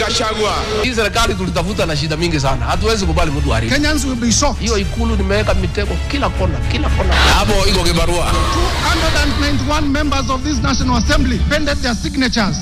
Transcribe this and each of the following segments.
Gachagua. Hii serikali tulitafuta na shida mingi sana, hatuwezi kubali mtu haribu. Kenyans will be shocked. Hiyo ikulu nimeweka mitego kila kona, kila kona. Hapo iko kibarua. 291 members of this National Assembly pended their signatures.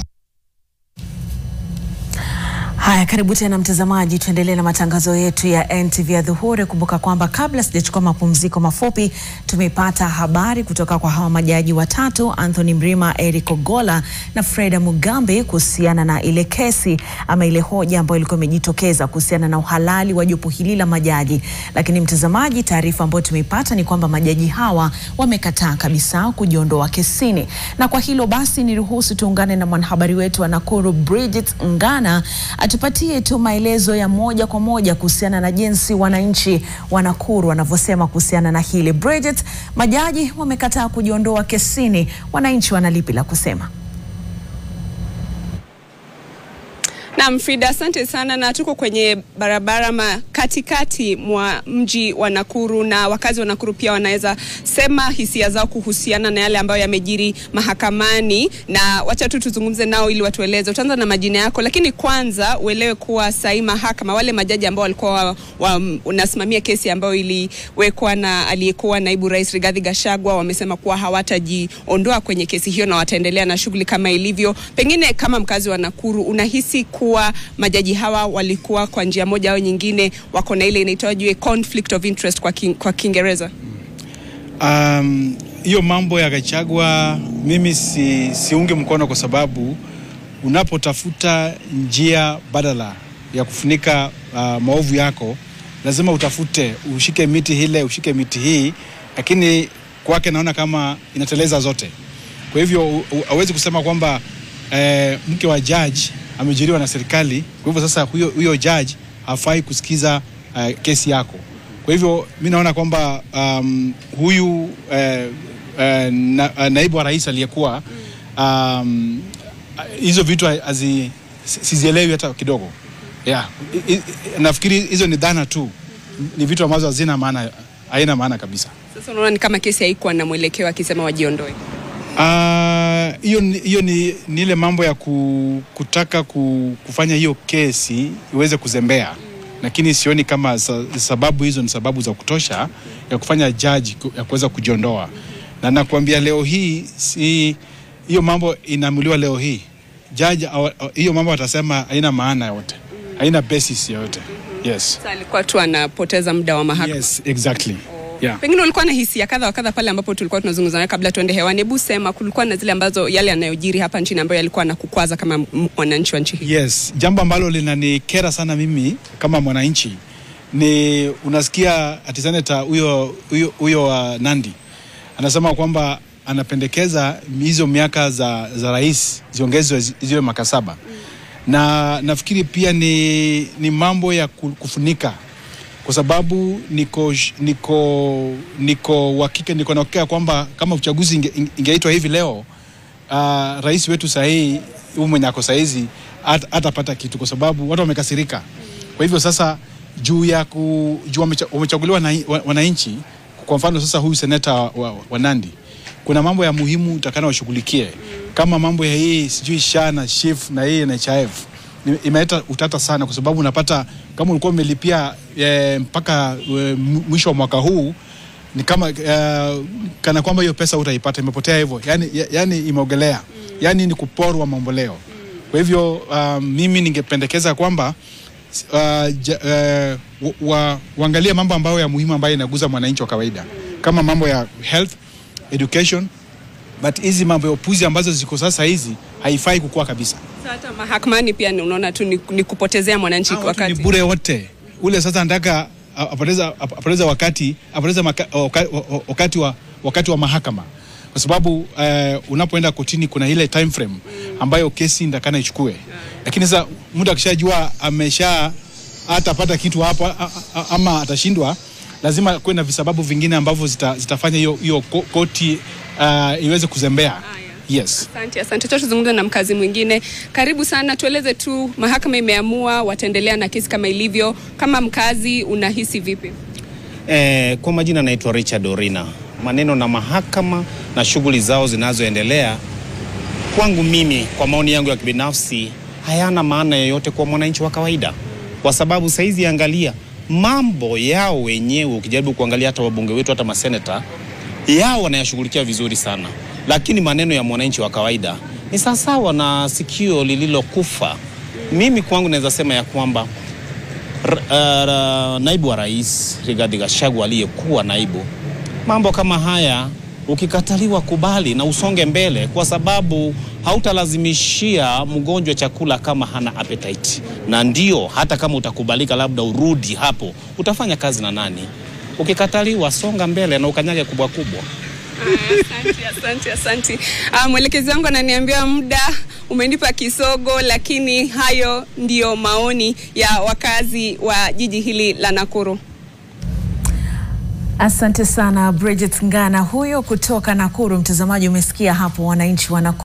Haya, karibu tena mtazamaji, tuendelee na matangazo yetu ya NTV ya dhuhuri. Kumbuka kwamba kabla sijachukua mapumziko mafupi, tumeipata habari kutoka kwa hawa majaji watatu, Anthony Mrima, Eric Ogola na Freda Mugambi, kuhusiana na ile kesi ama ile hoja ambayo ilikuwa imejitokeza kuhusiana na uhalali wa jopo hili la majaji. Lakini mtazamaji, taarifa ambayo tumeipata ni kwamba majaji hawa wamekataa kabisa kujiondoa kesini, na kwa hilo basi niruhusu tuungane na mwanahabari wetu wa Nakuru Bridget Ngana atupatie tu maelezo ya moja kwa moja kuhusiana na jinsi wananchi wa Nakuru wanavyosema kuhusiana na hili. Bridget, majaji wamekataa kujiondoa kesini, wananchi wana lipi la kusema? Naam, Frida, asante sana, na tuko kwenye barabara ma katikati mwa mji wa Nakuru, na wakazi wa Nakuru pia wanaweza sema hisia zao kuhusiana na yale ambayo yamejiri mahakamani, na wacha tu tuzungumze nao ili watueleze. Utaanza na majina yako, lakini kwanza uelewe kuwa sahi mahakama, wale majaji ambao walikuwa wanasimamia kesi ambayo iliwekwa na aliyekuwa naibu rais Rigathi Gachagua, wamesema kuwa hawatajiondoa kwenye kesi hiyo na wataendelea na shughuli kama ilivyo. Pengine kama mkazi wa Nakuru unahisi kuwa majaji hawa walikuwa kwa njia moja au nyingine wako na ile inaitwaje conflict of interest kwa, king, kwa Kiingereza? Um, hiyo mambo ya Gachagua mimi si, siunge mkono kwa sababu unapotafuta njia badala ya kufunika uh, maovu yako lazima utafute, ushike miti hile, ushike miti hii, lakini kwake naona kama inateleza zote. Kwa hivyo hawezi kusema kwamba eh, mke wa judge amejiriwa na serikali, kwa hivyo sasa huyo, huyo judge hafai kusikiza uh, kesi yako. Kwa hivyo mi naona kwamba um, huyu uh, uh, na, uh, naibu wa rais aliyekuwa um, hizo vitu hazi sizielewi hata kidogo. Yeah. I, I, nafikiri hizo ni dhana tu, ni vitu ambazo hazina maana, haina maana kabisa. Sasa unaona ni kama kesi haikuwa na mwelekeo akisema wajiondoe. hiyo uh, hiyo ni, ni ile mambo ya ku, kutaka ku, kufanya hiyo kesi iweze kuzembea mm. Lakini sioni kama sa, sababu hizo ni sababu za kutosha ya kufanya jaji ya kuweza kujiondoa mm. Na nakwambia leo hii si hiyo mambo inaamuliwa leo hii jaji hiyo mambo atasema haina maana yote mm. Haina basis yoyote mm-hmm. Yes. Sasa alikuwa tu anapoteza muda wa mahakama. Yes, exactly. Yeah. Pengine ulikuwa na hisia kadha wa kadha pale ambapo tulikuwa tunazungumza nawe kabla tuende hewani. Hebu sema, kulikuwa na zile ambazo yale yanayojiri hapa nchini ambayo yalikuwa na kukwaza kama mwananchi wa nchi hii? Yes, jambo ambalo linanikera sana mimi kama mwananchi ni unasikia ati seneta huyo huyo huyo uh, Nandi anasema kwamba anapendekeza hizo miaka za, za rais ziongezwe ziwe miaka saba mm. Na nafikiri pia ni, ni mambo ya kufunika kwa sababu niko niko niko uhakika niko na uhakika kwamba kama uchaguzi inge, ingeitwa hivi leo uh, rais wetu sahii huyu mwenye ako sahizi hatapata kitu kwa sababu watu wamekasirika. Kwa hivyo sasa juu ya ku, juu wamechaguliwa na wananchi, kwa mfano sasa huyu seneta wa, wa, wa Nandi, kuna mambo ya muhimu utakana washughulikie kama mambo ya hii sijui SHA na SHIF na hii NHIF imeleta utata sana, kwa sababu unapata kama ulikuwa umelipia e, mpaka e, mwisho wa mwaka huu ni kama e, kana kwamba hiyo pesa utaipata, imepotea hivyo, yani, yani imeogelea mm. Yani ni kuporwa mamboleo mm. Kwa hivyo uh, mimi ningependekeza kwamba uh, ja, uh, wa, waangalie mambo ambayo ya muhimu ambayo inaguza mwananchi wa kawaida mm. Kama mambo ya health education but hizi mambo ya upuzi ambazo ziko sasa hizi haifai kukua kabisa. Hata mahakamani pia unaona tu ni, ni kupotezea mwananchi wakati. Ni bure wote ule sasa anataka apoteza apoteza wakati apoteza maka, wakati wa wakati wa mahakama kwa sababu uh, unapoenda kotini kuna ile time frame ambayo kesi ndakana ichukue, lakini sasa mtu akishajua amesha atapata kitu hapo ama atashindwa, lazima kuwe na visababu vingine ambavyo zita, zitafanya hiyo hiyo koti uh, iweze kuzembea. Yes. Asante, asante. Tuzungumze na mkazi mwingine. Karibu sana, tueleze tu, mahakama imeamua wataendelea na kesi kama ilivyo. Kama mkazi unahisi vipi? Eh, kwa majina naitwa Richard Orina. Maneno na mahakama na shughuli zao zinazoendelea, kwangu mimi, kwa maoni yangu ya kibinafsi, hayana maana yoyote kwa mwananchi wa kawaida, kwa sababu saizi angalia mambo yao wenyewe. Ukijaribu kuangalia hata wabunge wetu, hata maseneta yao wanayashughulikia vizuri sana, lakini maneno ya mwananchi wa kawaida ni sawasawa na sikio lililokufa. Mimi kwangu naweza sema ya kwamba R- uh, naibu wa rais Rigathi Gachagua aliyekuwa naibu, mambo kama haya ukikataliwa, kubali na usonge mbele, kwa sababu hautalazimishia mgonjwa chakula kama hana appetite. Na ndio hata kama utakubalika, labda urudi hapo, utafanya kazi na nani? Ukikataliwa, songa mbele na ukanyage kubwa kubwa. Asante, asante, asante. Ah, mwelekezi wangu ananiambia muda umenipa kisogo, lakini hayo ndiyo maoni ya wakazi wa jiji hili la Nakuru. Asante sana Bridget Ngana huyo kutoka Nakuru. Mtazamaji, umesikia hapo wananchi wa Nakuru